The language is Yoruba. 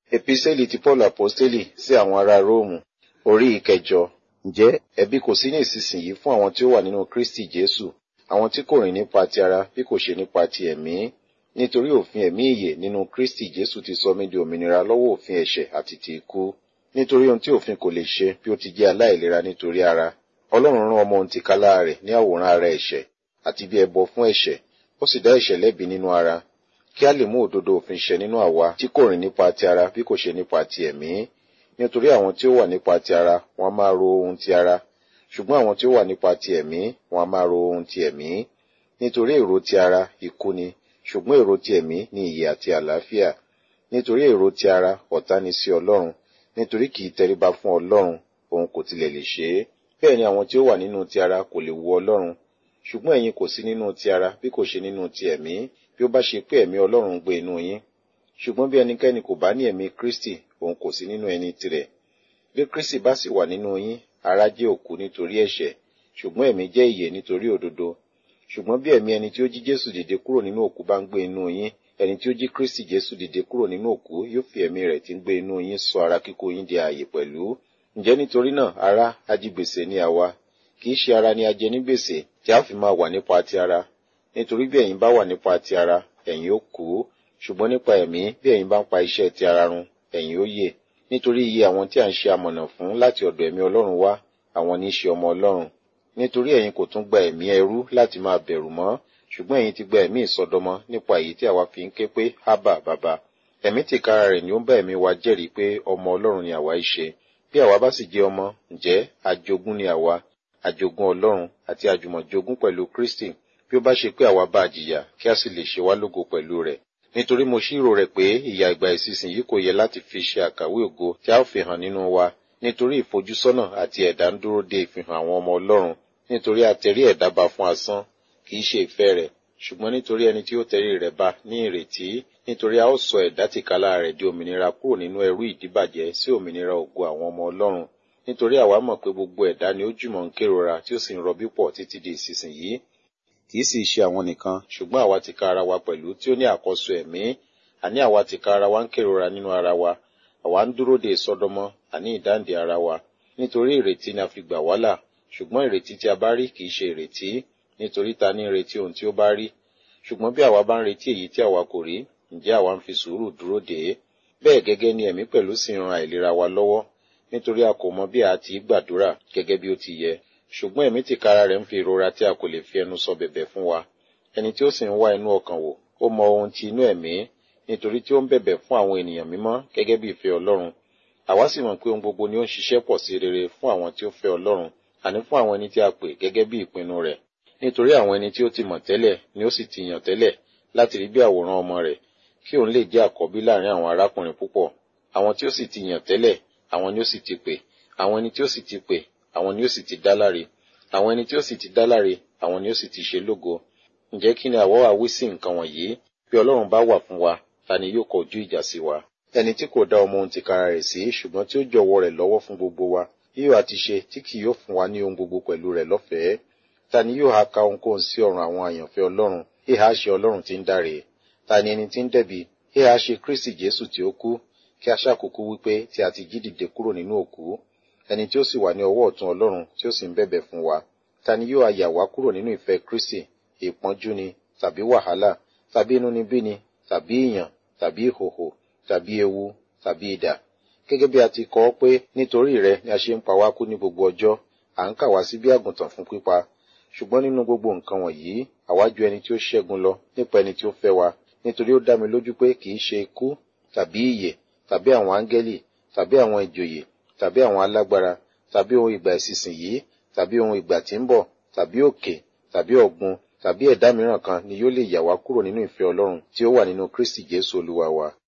Epísẹ́lì ti Paul Aposteli sí àwọn ará Róòmù orí ìkẹjọ. Ǹjẹ́ ẹ̀bi kò sí ní ìsinsìnyí fún àwọn tí ó wà nínú Kristi Jésù, àwọn tí kò rìn nípa ti ara bí kò ṣe nípa ti ẹ̀mí. Nítorí òfin ẹ̀mí ìyè nínú Kristi Jésù ti sọ mí di òmìnira lọ́wọ́ òfin ẹ̀ṣẹ̀ àti ti ikú. Nítorí ohun tí òfin kò lè ṣe bí ó ti jẹ́ aláìlera nítorí ara. Ọlọ́run rán ọmọ ohun tìkálá rẹ̀ ní àwòrán ara ẹ̀ṣẹ̀ àti bí ẹbọ fún ẹ̀ṣẹ̀, ó sì dá ẹ̀ṣẹ̀ lẹ́bi nínú ara kí a lè mú òdodo òfin ṣẹ nínú àwa tí kò rìn nípa ti ara bí kò ṣe nípa ti ẹ̀mí. Nítorí àwọn tí ó wà nípa ti ara wọn a máa ro ohun ti ara, ṣùgbọ́n àwọn tí ó wà nípa ti ẹ̀mí wọn a máa ro ohun ti ẹ̀mí. Nítorí èrò ti ara ikú ni, ṣùgbọ́n èrò ti ẹ̀mí ni ìyè àti àlàáfíà. Nítorí èrò ti ara ọ̀tá ni sí Ọlọ́run, nítorí kì í tẹríba fún Ọlọ́run, òun kò tilẹ̀ lè ṣe é. Bẹ́ẹ̀ ni àwọn tí ó wà nínú ti ara kò lè wu Ọlọ́run. Ṣùgbọ́n ẹ̀yin kò sí nínú ti ara bí kò ṣe nínú ti ẹ̀mí, bí ó bá ṣe pé ẹ̀mí Ọlọ́run ń gbé inú yín. Ṣùgbọ́n bí ẹnikẹ́ni kò bá ní ẹ̀mí Kristi, òun kò sí nínú ẹni tirẹ̀. Bí Kristi bá sì wà nínú yín, ara jẹ́ òkú nítorí ẹ̀ṣẹ̀, ṣùgbọ́n ẹ̀mí jẹ́ ìyè nítorí òdodo. Ṣùgbọ́n bí ẹ̀mí ẹni tí ó jí Jésù dìde kúrò nínú òkú bá ń gbé inú yín, ẹni tí ó jí Kristi Jésù dìde kúrò nínú òkú yóò fi ẹ̀mí rẹ̀ tí ń gbé inú yín sọ ara kíkó yín di ààyè pẹ̀lú. Ǹjẹ́ nítorí náà ará ajigbèsè ni àwa, kì í ṣe ara ni a jẹ ní gbèsè tí a fi máa wà nípa ti ara. Nítorí bí ẹ̀yin bá wà nípa ti ara, ẹ̀yin ó kú. Ṣùgbọ́n nípa ẹ̀mí bí ẹ̀yin bá ń pa iṣẹ́ ti ara run, ẹ̀yin ó yè. Nítorí iye àwọn tí à ń ṣe amọ̀nà fún láti ọ̀dọ̀ ẹ̀mí Ọlọ́run wá, àwọn ní í ṣe ọmọ Ọlọ́run. Nítorí ẹ̀yin kò tún gba ẹ̀mí ẹrú láti máa bẹ̀rù mọ́, ṣùgbọ́n ẹ̀yin ti gba ẹ̀mí ìsọdọmọ nípa èyí tí àwa fi ń ké pé Ábà bàbá. Ẹ̀mí tìkára rẹ̀ ni ó ń bá ẹ̀mí wa jẹ́rìí pé ọmọ Ọlọ́run ni àwa í ṣe. Bí àwa bá sì jẹ́ ọmọ, ǹjẹ́ ajogún ni àwa, ajogún Ọlọ́run àti àjùmọ̀jogún pẹ̀lú Kristi bí ó bá ṣe pé àwa bá jìyà kí a sì lè ṣe wá lógo pẹ̀lú rẹ̀. Nítorí mo ṣírò rẹ̀ pé ìyà ìgbà ìsinsìnyí kò yẹ láti fi ṣe àkàwé ògo tí a ó fi hàn nínú wa. Nítorí ìfojúsọ́nà àti ẹ̀dá ń dúró de ìfihàn àwọn ọmọ Ọlọ́run. Nítorí a tẹrí ẹ̀dá ba fún asán, kì í ṣe ìfẹ́ rẹ̀, ṣùgbọ́n nítorí ẹni tí ó tẹrí rẹ̀ ba ní ìrètí. Nítorí a ó sọ ẹ̀dá tìkálà rẹ̀ di òmìnira kúrò nínú ẹrú ìdíbàjẹ́ sí òmìnira ògo àwọn ọmọ Ọlọ́run. Nítorí àwa mọ̀ pé gbogbo ẹ̀dá ni ó jùmọ̀ ń kérora tí ó sì ń rọbí pọ̀ títí di ìsinsìnyí kì í sì ṣe àwọn nìkan ṣùgbọ́n àwa ti ka ara wa pẹ̀lú tí ó ní àkọ́so ẹ̀mí àní àwa ti ka ara wa ń kérora nínú ara wa àwa ń dúró de ìsọdọmọ àní ìdáǹdè ara wa nítorí ìrètí ni a fi gbà wá là ṣùgbọ́n ìrètí tí a bá rí kì í ṣe ìrètí nítorí ta ní ìrètí ohun tí ó bá rí ṣùgbọ́n bí àwa bá ń retí èyí tí àwa kò rí ǹjẹ́ àwa ń fi sùúrù dúró dè é bẹ́ẹ̀ gẹ́gẹ́ ni ẹ̀mí pẹ̀lú sì ń ran àìlera wa lọ́wọ́ nítorí a kò mọ bí a ti gbàdúrà gẹ́gẹ́ bí ó ti yẹ ṣùgbọ́n ẹ̀mí tìkára rẹ̀ ń fi ìrora tí a kò lè fi ẹnu sọ bẹ̀bẹ̀ fún wa ẹni tí ó sì ń wá inú ọkàn wò ó mọ ohun ti inú ẹ̀mí nítorí tí ó ń bẹ̀bẹ̀ fún àwọn ènìyàn mímọ́ gẹ́gẹ́ bí ìfẹ́ Ọlọ́run àwa sì mọ̀ pé ohun gbogbo ni ó ń ṣiṣẹ́ pọ̀ sí rere fún àwọn tí ó fẹ́ Ọlọ́run àní fún àwọn ẹni tí a pè gẹ́gẹ́ bí ìpinnu rẹ̀ nítorí àwọn ẹni tí ó ti mọ̀ tẹ́lẹ̀ ni ó sì ti yàn tẹ́lẹ̀ láti rí bí àwòrán ọmọ rẹ̀ kí òun lè jẹ́ àkọ́bí láàrin àwọn arákùnrin púpọ̀ àwọn tí ó sì ti yàn tẹ́lẹ̀ àwọn ni ó sì ti pè àwọn ẹni tí ó sì ti pè àwọn ni ó sì ti dá láre àwọn ẹni tí ó sì ti dá láre àwọn ni ó sì ti ṣe lógo ǹjẹ́ kí ni àwọ̀ wá wí sí nǹkan wọ̀nyí bí ọlọ́run bá wà fún wa ta ni yóò kọjú ìjà sí wa ẹni tí kò dá ọmọ ohun tìkára rẹ̀ sí ṣùgbọ́n tí ó jọ̀wọ́ rẹ̀ lọ́wọ́ fún gbogbo wa yóò àti ṣe tí kì yóò fún wa ní ohun gbogbo pẹ̀lú rẹ̀ lọ́fẹ̀ẹ́ ta ni yóò ha ka ohunkóhun sí ọ̀run àwọn àyànfẹ́ ọlọ́run ìhà ṣe ọlọ́run tí ń dáre ta ni ẹni tí ń dẹ̀bi ìhà ṣe Kristi Jésù tí ó kú kí a ṣàkókò wípé tí a ti jí dìde kúrò nínú òkú ẹni tí ó sì wà ní ọwọ́ ọ̀tún ọlọ́run tí ó sì ń bẹ̀bẹ̀ fún wa ta ni yóò ayà wá kúrò nínú ìfẹ́ Kristi ìpọ́njú ni tàbí wàhálà tàbí inúnibíni tàbí ìyàn tàbí ìhòhò tàbí ewu tàbí idà gẹ́gẹ́ bí a ti kọ ọ́ pé nítorí rẹ ni a ṣe ń pa wá kú ní gbogbo ọjọ́ à ń kà wá sí bí àgùntàn fún pípa ṣùgbọ́n nínú gbogbo nǹkan wọ̀nyí àwa ju ẹni tí ó ṣẹ́gun lọ nípa ẹni tí ó fẹ́ wa nítorí ó dá mi lójú pé kì í ṣe ikú tàbí ìyè tàbí àwọn áńgẹ́lì tàbí àwọn ìjòyè tàbí àwọn alágbára tàbí ohun ìgbà ìsinsìnyí tàbí ohun ìgbà tí ń bọ̀ tàbí òkè tàbí ọ̀gbun tàbí ẹ̀dá mìíràn kan ni yóò lè yà wá kúrò nínú ìfẹ́ Ọlọ́run tí ó wà nínú Kristi Jésù Olúwa wa